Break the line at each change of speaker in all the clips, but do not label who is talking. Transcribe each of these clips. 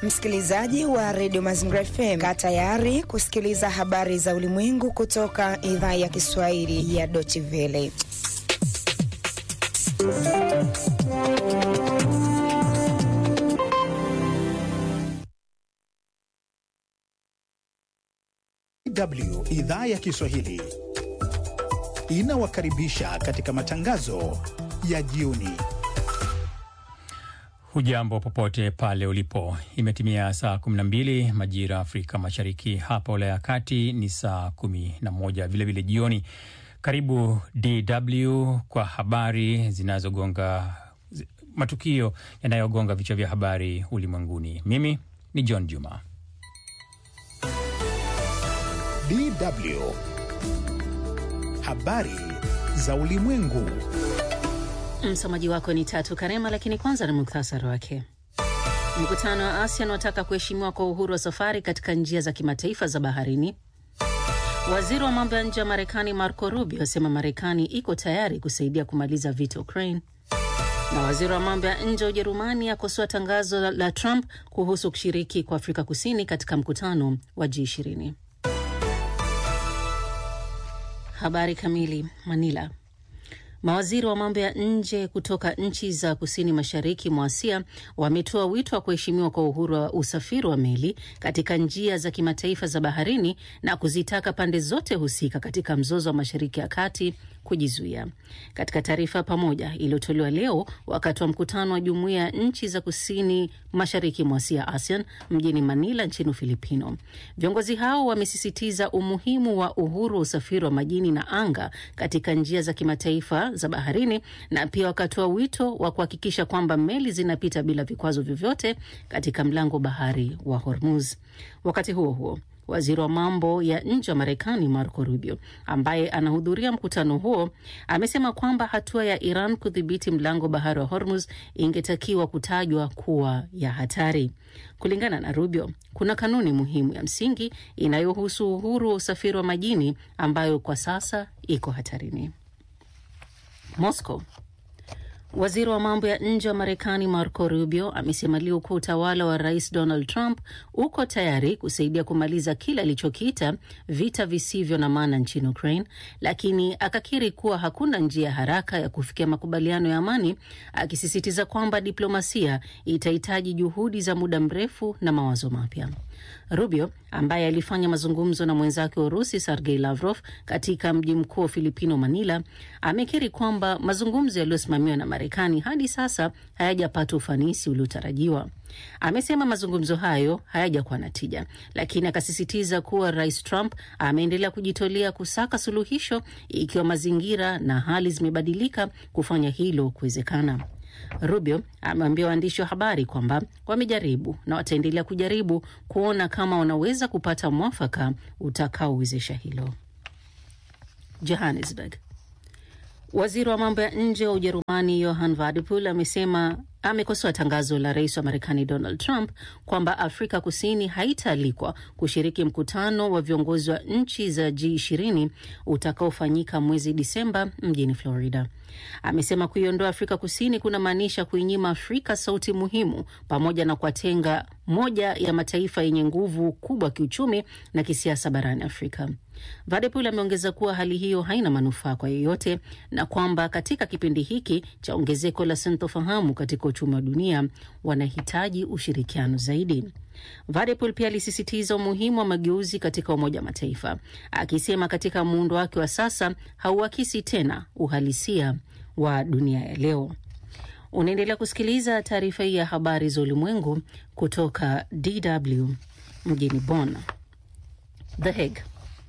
Msikilizaji wa redio Mazingira FM, kaa tayari kusikiliza habari za ulimwengu kutoka idhaa ya Kiswahili ya Deutsche Welle.
DW idhaa ya Kiswahili inawakaribisha katika matangazo ya jioni.
Hujambo popote pale ulipo, imetimia saa 12 majira Afrika Mashariki, hapa Ulaya ya Kati ni saa 11 vilevile jioni. Karibu DW kwa habari zinazogonga matukio yanayogonga vichwa vya habari ulimwenguni. Mimi ni John Juma.
DW habari za ulimwengu.
Msomaji wako ni Tatu Karema, lakini kwanza ni muktasari wake. Mkutano wa ASEAN wataka kuheshimiwa kwa uhuru wa safari katika njia za kimataifa za baharini. Waziri wa mambo ya nje wa Marekani Marco Rubio asema Marekani iko tayari kusaidia kumaliza vita Ukraine, na waziri wa mambo ya nje wa Ujerumani akosoa tangazo la, la Trump kuhusu kushiriki kwa Afrika Kusini katika mkutano wa G20. Habari kamili. Manila. Mawaziri wa mambo ya nje kutoka nchi za kusini mashariki mwa Asia wametoa wito wa kuheshimiwa kwa uhuru wa usafiri wa meli katika njia za kimataifa za baharini na kuzitaka pande zote husika katika mzozo wa Mashariki ya Kati kujizuia. Katika taarifa pamoja iliyotolewa leo wakati wa mkutano wa jumuiya ya nchi za kusini mashariki mwa Asia, ASEAN, mjini Manila nchini Ufilipino, viongozi hao wamesisitiza umuhimu wa uhuru wa usafiri wa majini na anga katika njia za kimataifa za baharini na pia wakatoa wito wa kuhakikisha kwamba meli zinapita bila vikwazo vyovyote katika mlango bahari wa Hormuz. Wakati huo huo Waziri wa mambo ya nje wa Marekani Marco Rubio, ambaye anahudhuria mkutano huo, amesema kwamba hatua ya Iran kudhibiti mlango bahari wa Hormuz ingetakiwa kutajwa kuwa ya hatari. Kulingana na Rubio, kuna kanuni muhimu ya msingi inayohusu uhuru wa usafiri wa majini ambayo kwa sasa iko hatarini. Moscow. Waziri wa mambo ya nje wa Marekani Marco Rubio amesema leo kuwa utawala wa Rais Donald Trump uko tayari kusaidia kumaliza kile alichokiita vita visivyo na maana nchini Ukraine, lakini akakiri kuwa hakuna njia ya haraka ya kufikia makubaliano ya amani, akisisitiza kwamba diplomasia itahitaji juhudi za muda mrefu na mawazo mapya. Rubio ambaye alifanya mazungumzo na mwenzake wa Urusi Sergei Lavrov katika mji mkuu wa Filipino, Manila, amekiri kwamba mazungumzo yaliyosimamiwa na Marekani hadi sasa hayajapata ufanisi uliotarajiwa. Amesema mazungumzo hayo hayajakuwa na tija, lakini akasisitiza kuwa Rais Trump ameendelea kujitolea kusaka suluhisho ikiwa mazingira na hali zimebadilika kufanya hilo kuwezekana. Rubio ameambia waandishi wa habari kwamba wamejaribu na wataendelea kujaribu kuona kama wanaweza kupata mwafaka utakaowezesha hilo. Johannesburg. Waziri wa mambo ya nje wa Ujerumani Johann Wadephul amesema amekosoa tangazo la rais wa Marekani Donald Trump kwamba Afrika Kusini haitaalikwa kushiriki mkutano wa viongozi wa nchi za G20 utakaofanyika mwezi Disemba mjini Florida. Amesema kuiondoa Afrika Kusini kunamaanisha kuinyima Afrika sauti muhimu pamoja na kuwatenga moja ya mataifa yenye nguvu kubwa kiuchumi na kisiasa barani Afrika. Vadepul ameongeza kuwa hali hiyo haina manufaa kwa yeyote na kwamba katika kipindi hiki cha ongezeko la sintofahamu katika uchumi wa dunia wanahitaji ushirikiano zaidi. Vadepol pia alisisitiza umuhimu wa mageuzi katika Umoja wa Mataifa, akisema katika muundo wake wa sasa hauakisi tena uhalisia wa dunia ya leo. Unaendelea kusikiliza taarifa hii ya habari za ulimwengu kutoka DW mjini Bonn. The Hague.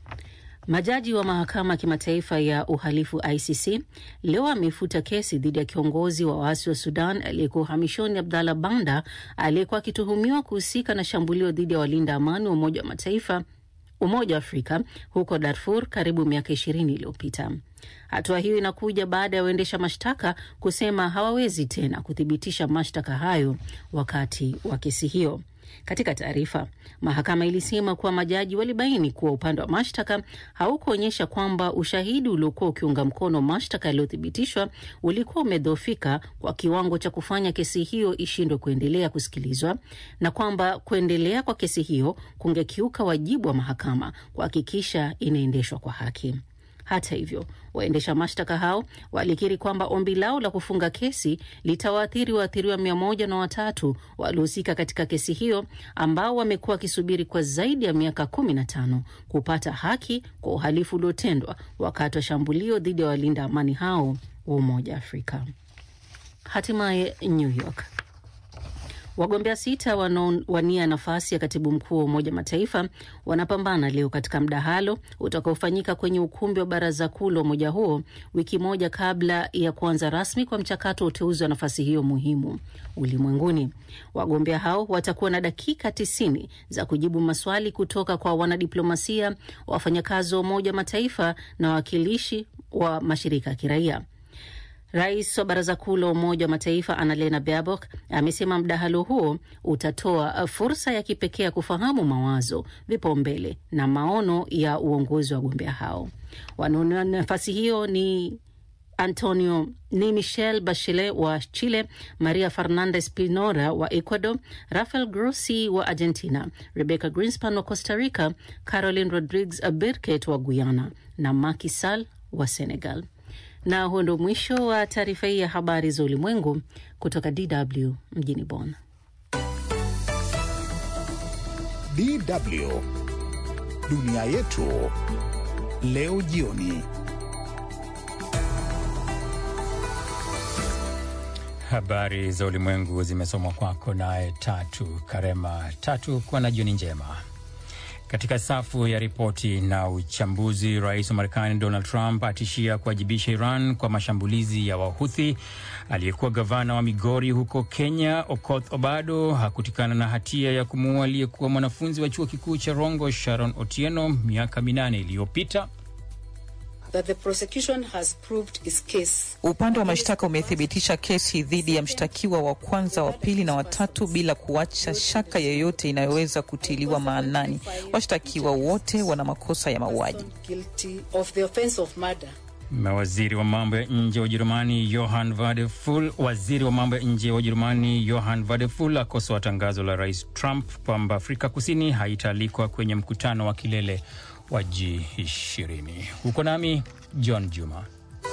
Majaji wa mahakama ya kimataifa ya uhalifu ICC leo amefuta kesi dhidi ya kiongozi wa waasi wa Sudan aliyekuwa uhamishoni Abdallah Banda aliyekuwa akituhumiwa kuhusika na shambulio dhidi ya walinda amani wa Umoja wa Mataifa Umoja wa Afrika huko Darfur karibu miaka ishirini iliyopita. Hatua hiyo inakuja baada ya waendesha mashtaka kusema hawawezi tena kuthibitisha mashtaka hayo wakati wa kesi hiyo. Katika taarifa, mahakama ilisema kuwa majaji walibaini kuwa upande wa mashtaka haukuonyesha kwamba ushahidi uliokuwa ukiunga mkono mashtaka yaliyothibitishwa ulikuwa umedhoofika kwa kiwango cha kufanya kesi hiyo ishindwe kuendelea kusikilizwa na kwamba kuendelea kwa kesi hiyo kungekiuka wajibu wa mahakama kuhakikisha inaendeshwa kwa haki. Hata hivyo, waendesha mashtaka hao walikiri kwamba ombi lao la kufunga kesi litawaathiri waathiriwa mia moja na watatu waliohusika katika kesi hiyo ambao wamekuwa wakisubiri kwa zaidi ya miaka kumi na tano kupata haki kwa uhalifu uliotendwa wakati wa shambulio dhidi ya walinda amani hao wa Umoja wa Afrika. Hatimaye New York. Wagombea sita wanaowania nafasi ya katibu mkuu wa Umoja Mataifa wanapambana leo katika mdahalo utakaofanyika kwenye ukumbi wa baraza kuu la umoja huo wiki moja kabla ya kuanza rasmi kwa mchakato wa uteuzi wa nafasi hiyo muhimu ulimwenguni. Wagombea hao watakuwa na dakika tisini za kujibu maswali kutoka kwa wanadiplomasia, wafanyakazi wa Umoja Mataifa na wawakilishi wa mashirika ya kiraia. Rais wa Baraza Kuu la Umoja wa Mataifa Annalena Baerbock amesema mdahalo huo utatoa fursa ya kipekee ya kufahamu mawazo, vipaumbele na maono ya uongozi wa wagombea hao. Wanaonia nafasi hiyo ni Antonio ni Michelle Bachelet wa Chile, Maria Fernandez Pinora wa Ecuador, Rafael Grossi wa Argentina, Rebecca Greenspan wa Costa Rica, Caroline Rodriguez Burket wa Guyana na Macky Sall wa Senegal. Na huo ndo mwisho wa taarifa hii ya habari za ulimwengu kutoka DW mjini Bonn.
DW dunia yetu leo jioni.
Habari za ulimwengu zimesomwa kwako naye Tatu Karema. Tatu, kuwa na jioni njema. Katika safu ya ripoti na uchambuzi, rais wa Marekani Donald Trump atishia kuwajibisha Iran kwa mashambulizi ya Wahuthi. Aliyekuwa gavana wa Migori huko Kenya, Okoth Obado, hakutikana na hatia ya kumuua aliyekuwa mwanafunzi wa chuo kikuu cha Rongo, Sharon Otieno, miaka minane iliyopita.
That the prosecution has proved its case.
Upande wa mashtaka umethibitisha kesi dhidi ya mshtakiwa wa kwanza, wa pili na watatu bila kuacha shaka yoyote inayoweza kutiliwa maanani. Washtakiwa wote wana makosa ya mauaji.
Guilty of the offense of murder.
Waziri wa mambo ya nje wa Ujerumani Johann Vadeful, waziri wa mambo ya nje wa Ujerumani Johann Vadeful akosoa tangazo la rais Trump kwamba Afrika Kusini haitaalikwa kwenye mkutano wa kilele wa G20. Huko nami John Juma.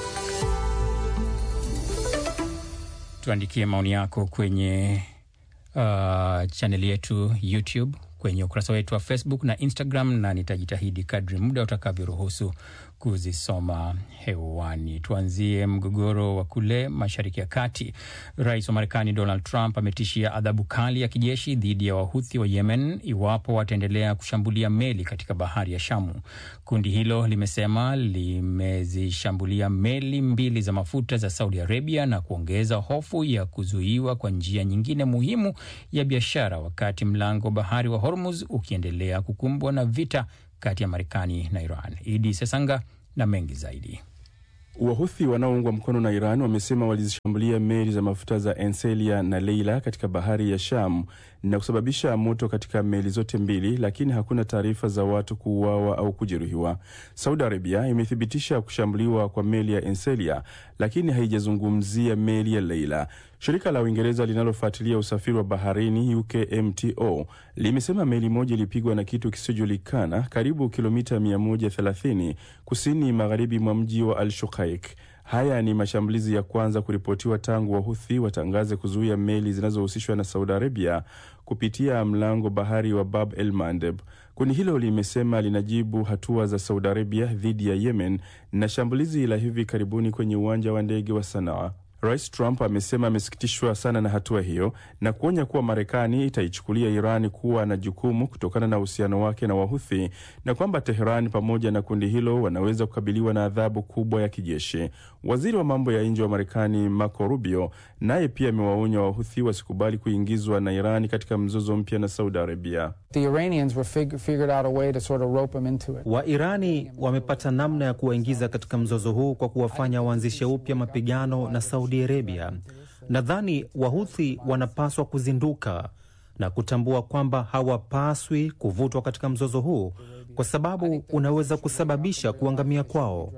Tuandikie maoni yako kwenye uh, chaneli yetu YouTube, kwenye ukurasa wetu wa Facebook na Instagram, na nitajitahidi kadri muda utakavyoruhusu kuzisoma hewani. Tuanzie mgogoro wa kule Mashariki ya Kati. Rais wa Marekani Donald Trump ametishia adhabu kali ya kijeshi dhidi ya Wahuthi wa Yemen iwapo wataendelea kushambulia meli katika bahari ya Shamu. Kundi hilo limesema limezishambulia meli mbili za mafuta za Saudi Arabia na kuongeza hofu ya kuzuiwa kwa njia nyingine muhimu ya biashara, wakati mlango wa bahari wa Hormuz ukiendelea kukumbwa na vita kati ya Marekani na Iran. Idi Sesanga na mengi zaidi.
Wahuthi wanaoungwa mkono na Iran wamesema walizishambulia meli za mafuta za Enselia na Leila katika bahari ya Sham na kusababisha moto katika meli zote mbili, lakini hakuna taarifa za watu kuuawa au kujeruhiwa. Saudi Arabia imethibitisha kushambuliwa kwa meli ya Enselia, lakini haijazungumzia meli ya Leila. Shirika la Uingereza linalofuatilia usafiri wa baharini UKMTO limesema meli moja ilipigwa na kitu kisichojulikana karibu kilomita 130 kusini magharibi mwa mji wa Al Shukaik. Haya ni mashambulizi ya kwanza kuripotiwa tangu Wahuthi watangaze kuzuia meli zinazohusishwa na Saudi Arabia kupitia mlango bahari wa Bab el Mandeb. Kundi hilo limesema linajibu hatua za Saudi Arabia dhidi ya Yemen na shambulizi la hivi karibuni kwenye uwanja wa ndege wa Sanaa. Rais Trump amesema amesikitishwa sana na hatua hiyo na kuonya kuwa Marekani itaichukulia Iran kuwa na jukumu kutokana na uhusiano wake na Wahuthi na kwamba Teheran pamoja na kundi hilo wanaweza kukabiliwa na adhabu kubwa ya kijeshi. Waziri wa mambo ya nje wa Marekani Marco Rubio naye pia amewaonya Wahuthi wasikubali kuingizwa na Iran katika mzozo mpya na Saudi Arabia.
Wairani wamepata namna ya kuwaingiza katika mzozo huu kwa kuwafanya waanzishe upya mapigano na Saudi Arabia. Nadhani Wahuthi wanapaswa kuzinduka na kutambua kwamba hawapaswi kuvutwa katika mzozo huu kwa sababu unaweza kusababisha kuangamia kwao.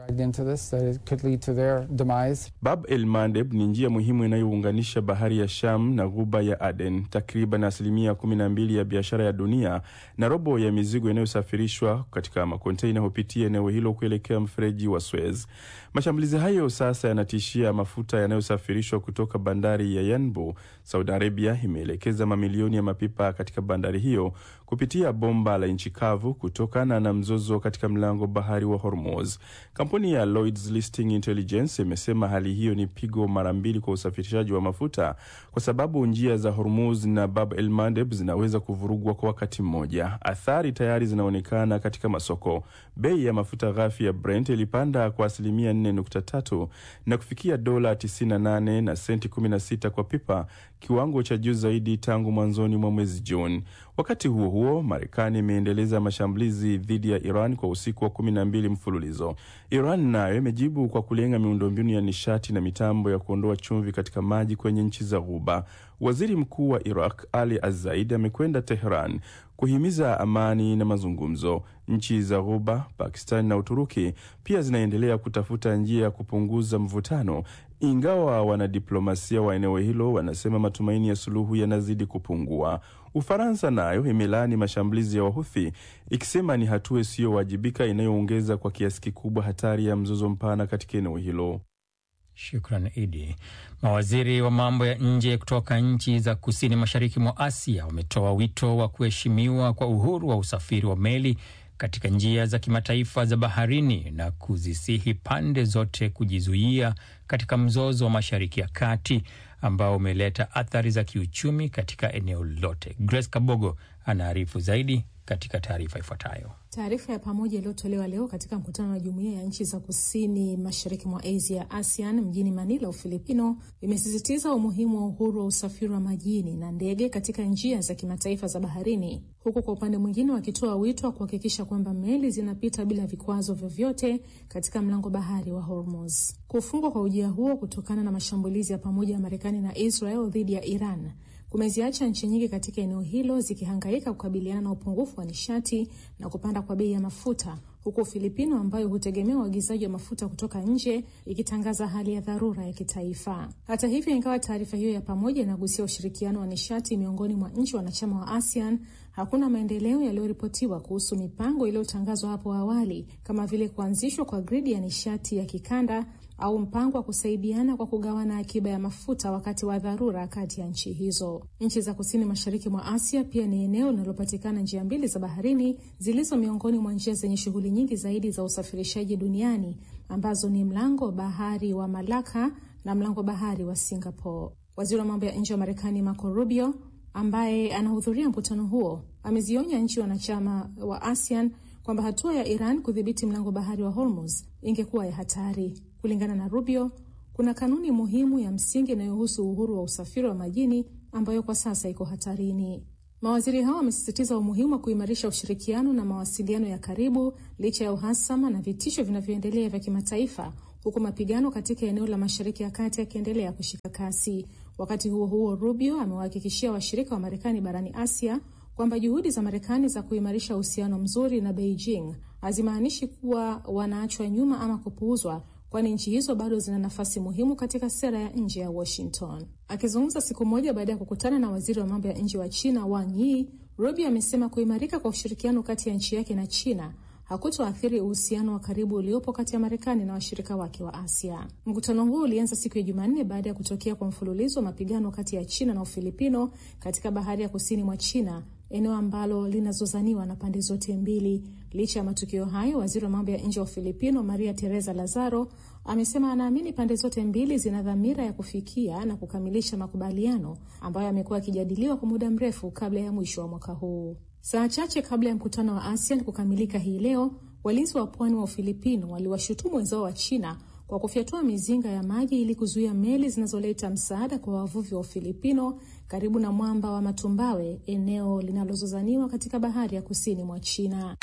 Bab el Mandeb ni njia muhimu inayounganisha bahari ya Sham na ghuba ya Aden. Takriban asilimia kumi na mbili ya biashara ya dunia na robo ya mizigo inayosafirishwa katika makonteina hupitia eneo hilo kuelekea mfereji wa Suez. Mashambulizi hayo sasa yanatishia mafuta yanayosafirishwa kutoka bandari ya Yanbu. Saudi Arabia imeelekeza mamilioni ya mapipa katika bandari hiyo kupitia bomba la nchi kavu kutokana na mzozo katika mlango bahari wa Hormuz. Kampuni ya Lloyd's Listing Intelligence imesema hali hiyo ni pigo mara mbili kwa usafirishaji wa mafuta kwa sababu njia za Hormuz na Bab el Mandeb zinaweza kuvurugwa kwa wakati mmoja. Athari tayari zinaonekana katika masoko. Bei ya mafuta ghafi ya Brent ilipanda kwa asilimia 4.3 na kufikia dola 98 na senti 16 kwa pipa, kiwango cha juu zaidi tangu mwanzoni mwa mwezi Juni. Wakati huo huo, Marekani imeendeleza mashambulizi dhidi ya Iran kwa usiku wa kumi na mbili mfululizo. Iran nayo imejibu kwa kulenga miundombinu ya nishati na mitambo ya kuondoa chumvi katika maji kwenye nchi za Ghuba. Waziri Mkuu wa Iraq Ali Azaid amekwenda Tehran kuhimiza amani na mazungumzo. Nchi za Ghuba, Pakistan na Uturuki pia zinaendelea kutafuta njia ya kupunguza mvutano, ingawa wanadiplomasia wa eneo hilo wanasema matumaini ya suluhu yanazidi kupungua. Ufaransa nayo imelaani mashambulizi ya Wahuthi ikisema ni hatua isiyowajibika inayoongeza kwa kiasi kikubwa hatari ya mzozo mpana katika eneo hilo.
Shukran Idi. Mawaziri wa mambo ya nje kutoka nchi za kusini mashariki mwa Asia wametoa wito wa kuheshimiwa kwa uhuru wa usafiri wa meli katika njia za kimataifa za baharini na kuzisihi pande zote kujizuia katika mzozo wa Mashariki ya Kati ambao umeleta athari za kiuchumi katika eneo lote. Grace Kabogo anaarifu zaidi katika taarifa ifuatayo.
Taarifa ya pamoja iliyotolewa leo katika mkutano wa jumuiya ya nchi za kusini mashariki mwa Asia, ASEAN, mjini Manila, Ufilipino, imesisitiza umuhimu wa uhuru wa usafiri wa majini na ndege katika njia za kimataifa za baharini, huku kwa upande mwingine wakitoa wito wa kuhakikisha kwamba meli zinapita bila vikwazo vyovyote katika mlango bahari wa Hormuz. Kufungwa kwa ujia huo kutokana na mashambulizi ya pamoja ya Marekani na Israel dhidi ya Iran kumeziacha nchi nyingi katika eneo hilo zikihangaika kukabiliana na upungufu wa nishati na kupanda kwa bei ya mafuta, huku Ufilipino ambayo hutegemea uagizaji wa mafuta kutoka nje ikitangaza hali ya dharura ya kitaifa. Hata hivyo, ingawa taarifa hiyo ya pamoja inagusia ushirikiano wa nishati miongoni mwa nchi wanachama wa ASEAN, hakuna maendeleo yaliyoripotiwa kuhusu mipango iliyotangazwa hapo awali kama vile kuanzishwa kwa gridi ya nishati ya kikanda au mpango wa kusaidiana kwa kugawana akiba ya mafuta wakati wa dharura kati ya nchi hizo. Nchi za kusini mashariki mwa Asia pia ni eneo linalopatikana njia mbili za baharini zilizo miongoni mwa njia zenye shughuli nyingi zaidi za usafirishaji duniani ambazo ni mlango bahari wa Malaka na mlango bahari wa Singapore. Waziri wa mambo ya nje wa Marekani Marco Rubio, ambaye anahudhuria mkutano huo, amezionya nchi wanachama wa ASEAN kwamba hatua ya Iran kudhibiti mlango bahari wa Hormuz ingekuwa ya hatari. Kulingana na Rubio, kuna kanuni muhimu ya msingi inayohusu uhuru wa usafiri wa majini ambayo kwa sasa iko hatarini. Mawaziri hao wamesisitiza umuhimu wa kuimarisha ushirikiano na mawasiliano ya karibu licha ya uhasama na vitisho vinavyoendelea vya kimataifa, huku mapigano katika eneo la Mashariki ya Kati yakiendelea kushika kasi. Wakati huo huo, Rubio amewahakikishia washirika wa Marekani barani Asia kwamba juhudi za Marekani za kuimarisha uhusiano mzuri na Beijing hazimaanishi kuwa wanaachwa nyuma ama kupuuzwa kwani nchi hizo bado zina nafasi muhimu katika sera ya nje ya Washington. Akizungumza siku moja baada ya kukutana na waziri wa mambo ya nje wa China Wang Yi, Rubio amesema kuimarika kwa ushirikiano kati ya nchi yake na China hakutoathiri uhusiano wa karibu uliopo kati ya Marekani na washirika wake wa Asia. Mkutano huo ulianza siku ya Jumanne baada ya kutokea kwa mfululizo wa mapigano kati ya China na Ufilipino katika bahari ya kusini mwa China, eneo ambalo linazozaniwa na pande zote mbili. Licha ya matukio hayo, waziri wa mambo ya nje wa Ufilipino Maria Teresa Lazaro amesema anaamini pande zote mbili zina dhamira ya kufikia na kukamilisha makubaliano ambayo yamekuwa yakijadiliwa kwa muda mrefu kabla ya mwisho wa mwaka huu. Saa chache kabla ya mkutano wa ASEAN kukamilika hii leo, walinzi wa pwani wa Ufilipino waliwashutumu wenzao wa China kwa kufyatua mizinga ya maji ili kuzuia meli zinazoleta msaada kwa wavuvi wa Ufilipino karibu na mwamba wa Matumbawe, eneo linalozozaniwa katika bahari ya kusini mwa China.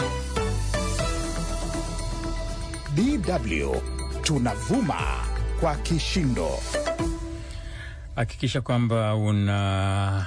DW tunavuma kwa kishindo.
Hakikisha kwamba una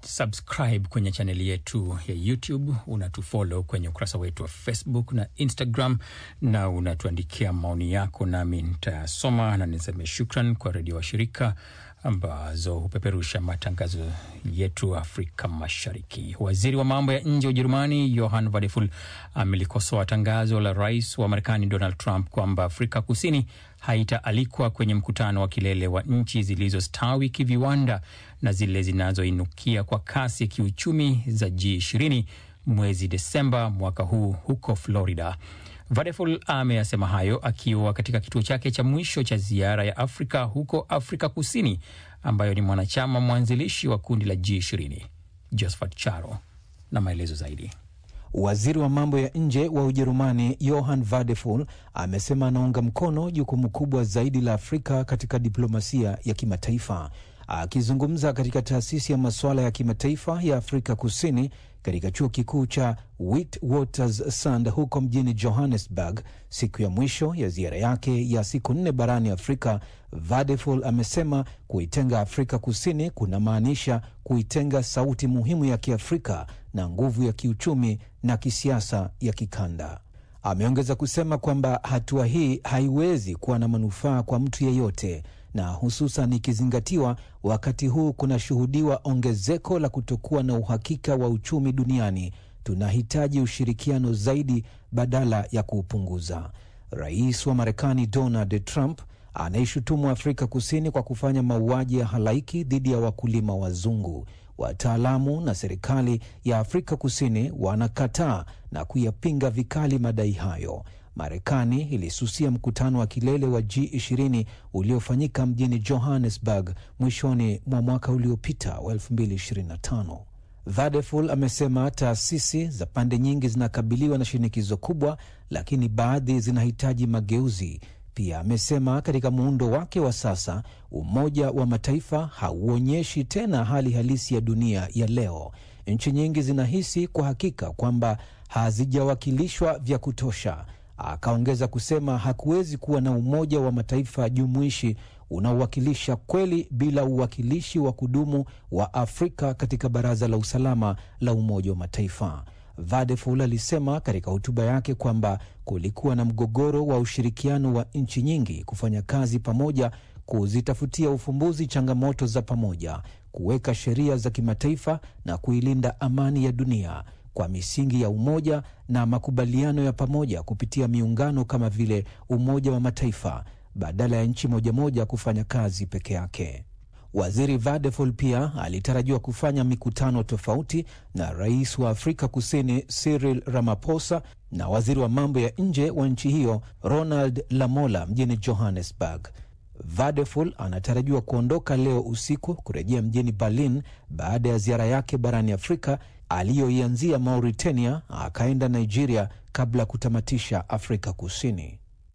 subscribe kwenye chaneli yetu ya YouTube, unatufollow kwenye ukurasa wetu wa Facebook na Instagram, na unatuandikia maoni yako, nami nitayasoma na niseme shukran kwa redio washirika ambazo hupeperusha matangazo yetu Afrika Mashariki. Waziri wa mambo ya nje wa Ujerumani Johann Vadeful amelikosoa tangazo la rais wa Marekani Donald Trump kwamba Afrika Kusini haitaalikwa kwenye mkutano wa kilele wa nchi zilizostawi kiviwanda na zile zinazoinukia kwa kasi kiuchumi za G20 mwezi Desemba mwaka huu huko Florida. Vadeful ameyasema hayo akiwa katika kituo chake cha mwisho cha ziara ya Afrika huko Afrika Kusini, ambayo ni mwanachama mwanzilishi wa kundi la G20. Josephat Charo na maelezo zaidi.
Waziri wa mambo ya nje wa Ujerumani Johann Vadeful amesema anaunga mkono jukumu kubwa zaidi la Afrika katika diplomasia ya kimataifa. Akizungumza katika taasisi ya masuala ya kimataifa ya Afrika Kusini katika chuo kikuu cha Witwatersrand huko mjini Johannesburg siku ya mwisho ya ziara yake ya siku nne barani Afrika, Vadeful amesema kuitenga Afrika Kusini kunamaanisha kuitenga sauti muhimu ya Kiafrika na nguvu ya kiuchumi na kisiasa ya kikanda. Ameongeza kusema kwamba hatua hii haiwezi kuwa na manufaa kwa mtu yeyote na hususan ikizingatiwa wakati huu kunashuhudiwa ongezeko la kutokuwa na uhakika wa uchumi duniani. Tunahitaji ushirikiano zaidi badala ya kuupunguza. Rais wa Marekani Donald Trump anaishutumu Afrika Kusini kwa kufanya mauaji ya halaiki dhidi ya wakulima wazungu. Wataalamu na serikali ya Afrika Kusini wanakataa na kuyapinga vikali madai hayo. Marekani ilisusia mkutano wa kilele wa G20 uliofanyika mjini Johannesburg mwishoni mwa mwaka uliopita wa 2025. Vadeful amesema taasisi za pande nyingi zinakabiliwa na shinikizo kubwa, lakini baadhi zinahitaji mageuzi. Pia amesema katika muundo wake wa sasa, Umoja wa Mataifa hauonyeshi tena hali halisi ya dunia ya leo. Nchi nyingi zinahisi kwa hakika kwamba hazijawakilishwa vya kutosha. Akaongeza kusema hakuwezi kuwa na Umoja wa Mataifa jumuishi unaowakilisha kweli bila uwakilishi wa kudumu wa Afrika katika Baraza la Usalama la Umoja wa Mataifa. Vadeful alisema katika hotuba yake kwamba kulikuwa na mgogoro wa ushirikiano wa nchi nyingi kufanya kazi pamoja, kuzitafutia ufumbuzi changamoto za pamoja, kuweka sheria za kimataifa na kuilinda amani ya dunia kwa misingi ya umoja na makubaliano ya pamoja kupitia miungano kama vile Umoja wa Mataifa badala ya nchi moja moja kufanya kazi peke yake. Waziri Vadeful pia alitarajiwa kufanya mikutano tofauti na rais wa Afrika Kusini Cyril Ramaphosa na waziri wa mambo ya nje wa nchi hiyo Ronald Lamola mjini Johannesburg. Vadeful anatarajiwa kuondoka leo usiku kurejea mjini Berlin baada ya ziara yake barani Afrika aliyoianzia Mauritania, akaenda Nigeria kabla ya kutamatisha Afrika Kusini.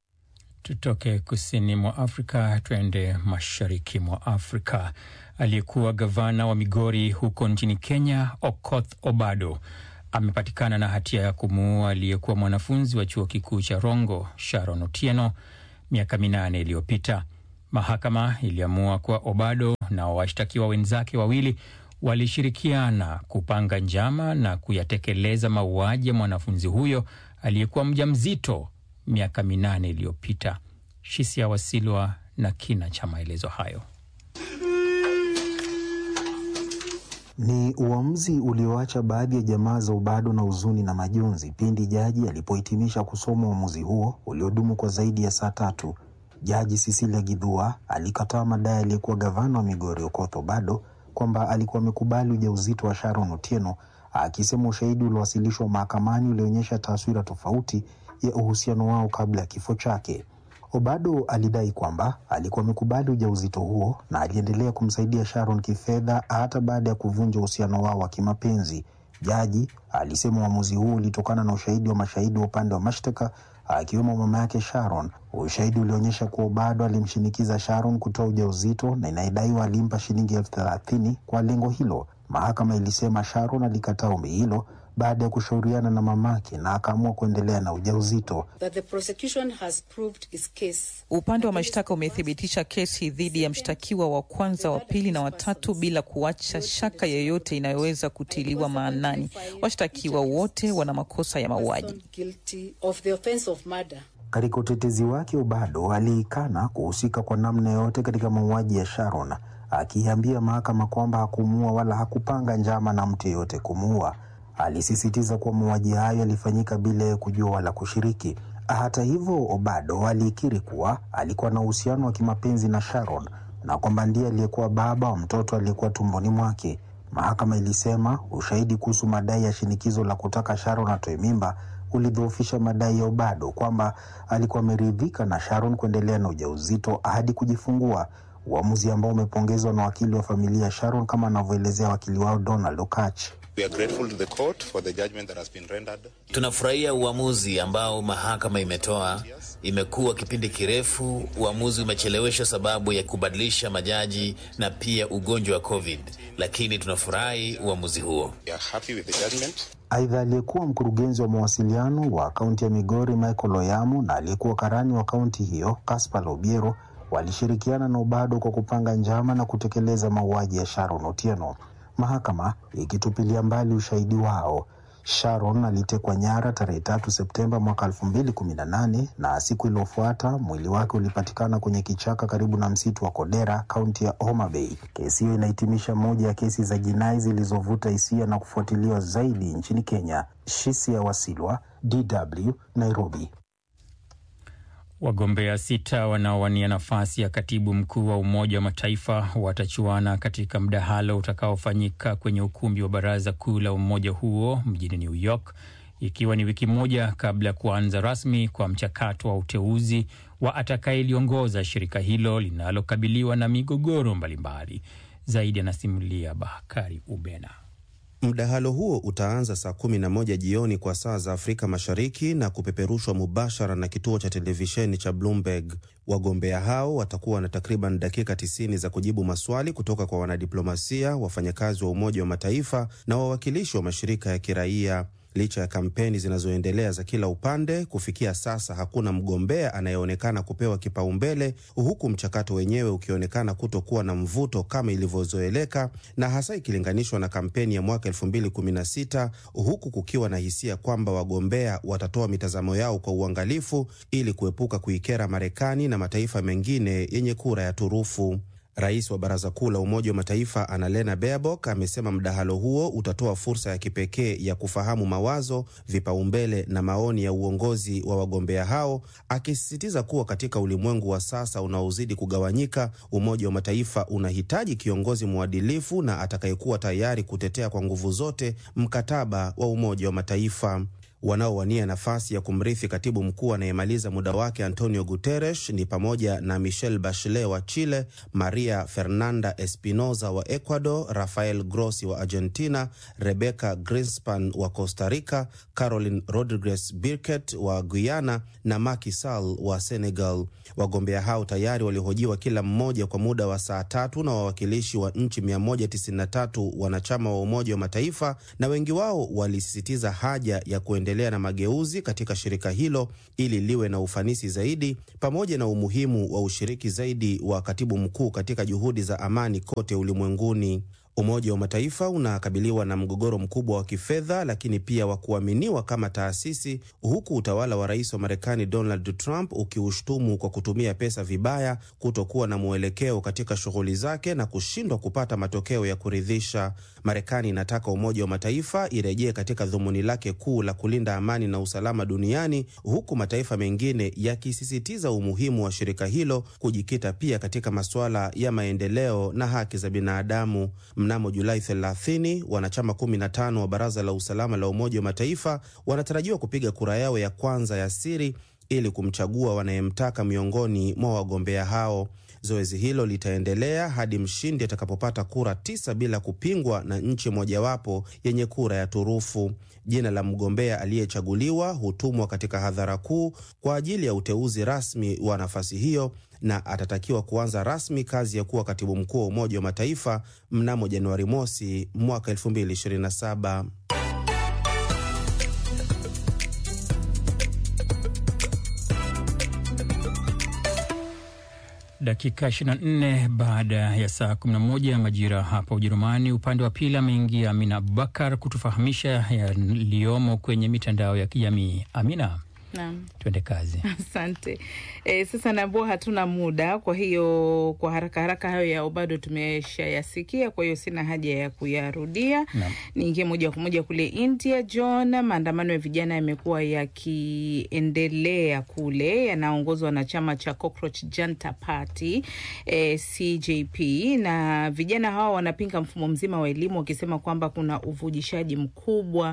Tutoke kusini mwa Afrika tuende mashariki mwa Afrika. Aliyekuwa gavana wa Migori huko nchini Kenya, Okoth Obado amepatikana na hatia ya kumuua aliyekuwa mwanafunzi wa chuo kikuu cha Rongo, Sharon Otieno, miaka minane iliyopita. Mahakama iliamua kuwa Obado na washtakiwa wenzake wawili walishirikiana kupanga njama na kuyatekeleza mauaji ya mwanafunzi huyo aliyekuwa mjamzito miaka minane iliyopita. Shisia Wasilwa na kina cha maelezo hayo.
Ni uamuzi ulioacha baadhi ya jamaa za Obado na huzuni na majonzi pindi jaji alipohitimisha kusoma uamuzi huo uliodumu kwa zaidi ya saa tatu. Jaji Cecilia Githua alikataa madai aliyekuwa gavana wa Migori Okoth Obado kwamba alikuwa amekubali ujauzito wa Sharon Otieno, akisema ushahidi uliowasilishwa mahakamani ulionyesha taswira tofauti ya uhusiano wao kabla ya kifo chake. Obado alidai kwamba alikuwa amekubali ujauzito huo na aliendelea kumsaidia Sharon kifedha hata baada ya kuvunja uhusiano wao wa kimapenzi. Jaji alisema uamuzi huo ulitokana na ushahidi wa mashahidi wa upande wa mashtaka akiwemo mama yake Sharon. Ushahidi ulionyesha kuwa Obado alimshinikiza Sharon kutoa ujauzito na inayedaiwa alimpa shilingi elfu thelathini kwa lengo hilo. Mahakama ilisema Sharon alikataa ombi hilo baada ya kushauriana na mamake na akaamua kuendelea na ujauzito.
That the prosecution has proved its case.
Upande wa mashtaka umethibitisha kesi dhidi ya mshtakiwa wa kwanza, wa pili na watatu bila kuacha shaka yoyote inayoweza kutiliwa maanani. Washtakiwa wote wana makosa ya mauaji.
Guilty of the offense of murder.
Katika utetezi wake, Obado aliikana kuhusika kwa namna yoyote katika mauaji ya Sharon, akiambia mahakama kwamba hakumuua wala hakupanga njama na mtu yeyote kumuua. Alisisitiza kuwa mauaji hayo yalifanyika bila ya kujua wala kushiriki. Hata hivyo, Obado alikiri kuwa alikuwa na uhusiano wa kimapenzi na Sharon na kwamba ndiye aliyekuwa baba wa mtoto aliyekuwa tumboni mwake. Mahakama ilisema ushahidi kuhusu madai ya shinikizo la kutaka Sharon atoe mimba ulidhoofisha madai ya Obado kwamba alikuwa ameridhika na Sharon kuendelea na ujauzito hadi kujifungua, uamuzi ambao umepongezwa na wakili wa familia ya Sharon kama anavyoelezea wakili wao Donald Okach.
Tunafurahia uamuzi ambao mahakama imetoa. Imekuwa kipindi kirefu, uamuzi umecheleweshwa sababu ya kubadilisha majaji na pia ugonjwa wa COVID, lakini tunafurahi uamuzi huo.
Aidha, aliyekuwa mkurugenzi wa mawasiliano wa kaunti ya Migori Michael Oyamo na aliyekuwa karani wa kaunti hiyo Caspar Obiero walishirikiana na Obado kwa kupanga njama na kutekeleza mauaji ya Sharon Otieno, mahakama ikitupilia mbali ushahidi wao. Sharon alitekwa nyara tarehe tatu Septemba mwaka elfu mbili kumi na nane na siku iliyofuata mwili wake ulipatikana kwenye kichaka karibu na msitu wa Kodera, kaunti ya Homa Bay. Kesi hiyo inahitimisha moja ya kesi za jinai zilizovuta hisia na kufuatiliwa zaidi nchini Kenya. Shisia Wasilwa, DW, Nairobi.
Wagombea sita wanaowania nafasi ya katibu mkuu wa Umoja wa Mataifa watachuana katika mdahalo utakaofanyika kwenye ukumbi wa Baraza Kuu la umoja huo mjini New York, ikiwa ni wiki moja kabla ya kuanza rasmi kwa mchakato wa uteuzi wa atakayeliongoza shirika hilo linalokabiliwa na migogoro mbalimbali. Zaidi anasimulia Bakari Ubena.
Mdahalo huo utaanza saa kumi na moja jioni kwa saa za Afrika Mashariki na kupeperushwa mubashara na kituo cha televisheni cha Bloomberg. Wagombea hao watakuwa na takriban dakika 90 za kujibu maswali kutoka kwa wanadiplomasia, wafanyakazi wa Umoja wa Mataifa na wawakilishi wa mashirika ya kiraia. Licha ya kampeni zinazoendelea za kila upande, kufikia sasa hakuna mgombea anayeonekana kupewa kipaumbele, huku mchakato wenyewe ukionekana kutokuwa na mvuto kama ilivyozoeleka, na hasa ikilinganishwa na kampeni ya mwaka 2016 huku kukiwa na hisia kwamba wagombea watatoa mitazamo yao kwa uangalifu ili kuepuka kuikera Marekani na mataifa mengine yenye kura ya turufu. Rais wa Baraza Kuu la Umoja wa Mataifa Annalena Baerbock amesema mdahalo huo utatoa fursa ya kipekee ya kufahamu mawazo, vipaumbele na maoni ya uongozi wa wagombea hao, akisisitiza kuwa katika ulimwengu wa sasa unaozidi kugawanyika, Umoja wa Mataifa unahitaji kiongozi mwadilifu na atakayekuwa tayari kutetea kwa nguvu zote mkataba wa Umoja wa Mataifa. Wanaowania nafasi ya kumrithi katibu mkuu anayemaliza muda wake Antonio Guterres ni pamoja na Michelle Bachelet wa Chile, Maria Fernanda Espinosa wa Ecuador, Rafael Grossi wa Argentina, Rebecca Greenspan wa Costa Rica, Caroline Rodriguez Birket wa Guyana na Macky Sall wa Senegal. Wagombea hao tayari walihojiwa kila mmoja kwa muda wa saa tatu na wawakilishi wa nchi 193 wanachama wa Umoja wa Mataifa, na wengi wao walisisitiza haja ya kuendelea na mageuzi katika shirika hilo ili liwe na ufanisi zaidi, pamoja na umuhimu wa ushiriki zaidi wa katibu mkuu katika juhudi za amani kote ulimwenguni. Umoja wa Mataifa unakabiliwa na mgogoro mkubwa wa kifedha, lakini pia wa kuaminiwa kama taasisi, huku utawala wa rais wa Marekani Donald Trump ukiushtumu kwa kutumia pesa vibaya, kutokuwa na mwelekeo katika shughuli zake na kushindwa kupata matokeo ya kuridhisha. Marekani inataka Umoja wa Mataifa irejee katika dhumuni lake kuu la kulinda amani na usalama duniani, huku mataifa mengine yakisisitiza umuhimu wa shirika hilo kujikita pia katika masuala ya maendeleo na haki za binadamu. Mnamo Julai 30 wanachama 15 wa Baraza la Usalama la Umoja wa Mataifa wanatarajiwa kupiga kura yao ya kwanza ya siri ili kumchagua wanayemtaka miongoni mwa wagombea hao. Zoezi hilo litaendelea hadi mshindi atakapopata kura tisa bila kupingwa na nchi mojawapo yenye kura ya turufu. Jina la mgombea aliyechaguliwa hutumwa katika hadhara kuu kwa ajili ya uteuzi rasmi wa nafasi hiyo na atatakiwa kuanza rasmi kazi ya kuwa katibu mkuu wa Umoja wa Mataifa mnamo Januari mosi mwaka 2027.
Dakika 24 baada ya saa 11 majira hapa Ujerumani. Upande wa pili ameingia Amina Abubakar kutufahamisha yaliyomo kwenye mitandao ya kijamii. Amina,
Naam.
twende kazi.
Asante. E, sasa naambua hatuna muda, kwa hiyo kwa haraka haraka hayo yao bado tumeshayasikia, kwa hiyo sina haja ya kuyarudia. Niingie moja kwa moja kule India. John, maandamano ya vijana yamekuwa yakiendelea kule, yanaongozwa na chama cha Cockroach Janta Party e, CJP, na vijana hawa wanapinga mfumo mzima wa elimu wakisema kwamba kuna uvujishaji mkubwa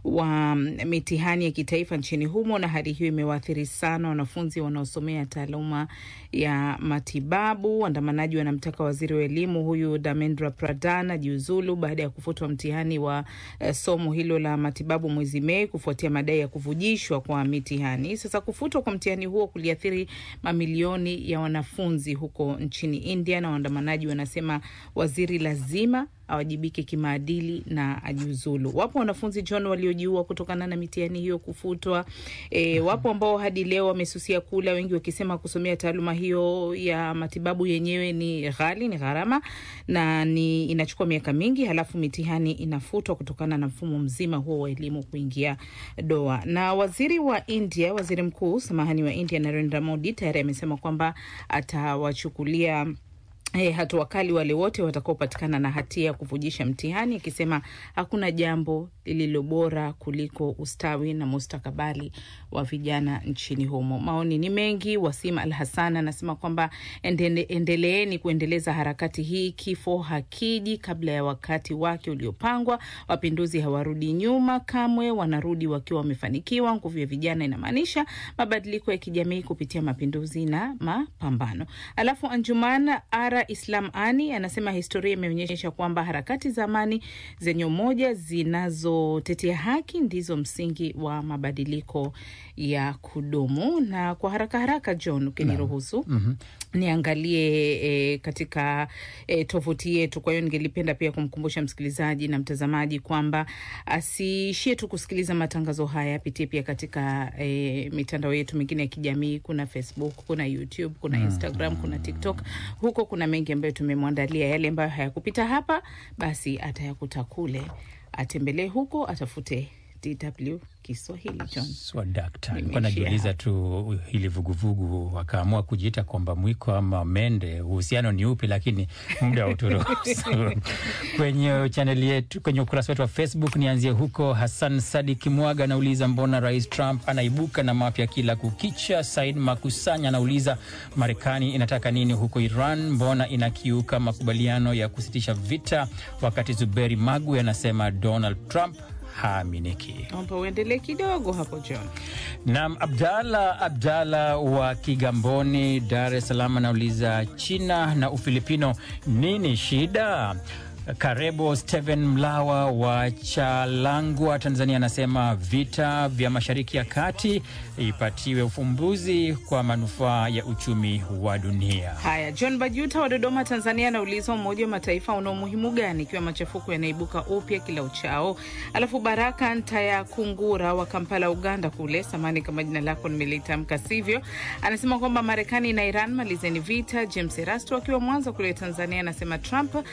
wa mitihani ya kitaifa nchini humo, na hali hiyo imewaathiri sana wanafunzi wanaosomea taaluma ya matibabu. Waandamanaji wanamtaka waziri wa elimu huyu Dharmendra Pradhan ajiuzulu baada ya kufutwa mtihani wa eh, somo hilo la matibabu mwezi Mei kufuatia madai ya kuvujishwa kwa mitihani. Sasa kufutwa kwa mtihani huo kuliathiri mamilioni ya wanafunzi huko nchini India, na waandamanaji wanasema waziri lazima awajibike kimaadili na ajiuzulu. Wapo wanafunzi John waliojiua kutokana na mitihani hiyo kufutwa. E, wapo ambao hadi leo wamesusia kula, wengi wakisema kusomea taaluma hiyo ya matibabu yenyewe ni ghali, ni gharama na ni inachukua miaka mingi, halafu mitihani inafutwa kutokana na mfumo mzima huo wa elimu kuingia doa. Na waziri wa India, waziri mkuu samahani wa India Narendra Modi tayari amesema kwamba atawachukulia E, hatua kali wale wote watakaopatikana na hatia ya kuvujisha mtihani, akisema hakuna jambo lililo bora kuliko ustawi na mustakabali wa vijana nchini humo. Maoni ni mengi. Wasim Al Hassan anasema kwamba endele, endeleeni kuendeleza harakati hii, kifo hakiji kabla ya wakati wake uliopangwa. Wapinduzi hawarudi nyuma kamwe, wanarudi wakiwa wamefanikiwa. Nguvu ya vijana inamaanisha mabadiliko ya kijamii kupitia mapinduzi na mapambano. Alafu Anjuman Ara Islam Ani anasema historia imeonyesha kwamba harakati za amani zenye umoja zinazotetea haki ndizo msingi wa mabadiliko ya kudumu. Na kwa haraka haraka, John, ukiniruhusu
Mhm.
niangalie e, katika e, tovuti yetu. Kwa hiyo ningelipenda pia kumkumbusha msikilizaji na mtazamaji kwamba asiishie tu kusikiliza matangazo haya, apitie pia katika e, mitandao yetu mingine ya kijamii. Kuna Facebook, kuna YouTube, kuna Instagram, kuna TikTok. Huko kuna mengi ambayo tumemwandalia. Yale ambayo hayakupita hapa, basi atayakuta kule. Atembelee huko, atafute DW Kiswahili. John,
Swadakta, nilikuwa
Nimeishia
najiuliza tu hili vuguvugu wakaamua kujiita kwamba mwiko ama mende, uhusiano ni upi? Lakini muda wa uturuhusu kwenye chaneli yetu, kwenye ukurasa wetu wa Facebook. Nianzie huko. Hassan Sadik Mwaga anauliza mbona Rais Trump anaibuka na mapya kila kukicha? Said Makusanya anauliza Marekani inataka nini huko Iran? Mbona inakiuka makubaliano ya kusitisha vita? Wakati Zuberi Magwe anasema Donald Trump haaminiki.
naomba uendelee kidogo hapo John.
Naam, Abdalla Abdalla wa Kigamboni, Dar es Salaam anauliza China na Ufilipino nini shida? Karebo Steven Mlawa wa Chalangwa, Tanzania anasema vita vya Mashariki ya Kati ipatiwe ufumbuzi kwa manufaa ya uchumi wa dunia.
Haya, John Bajuta wa Dodoma, Tanzania anauliza Umoja wa Mataifa una umuhimu gani ikiwa machafuko yanaibuka upya kila uchao? Alafu Baraka Ntaya Kungura wa Kampala, Uganda kule, samani kama jina lako nimelitamka sivyo, anasema kwamba Marekani na Iran malizeni vita. James Erasto akiwa Mwanza kule Tanzania anasema Trump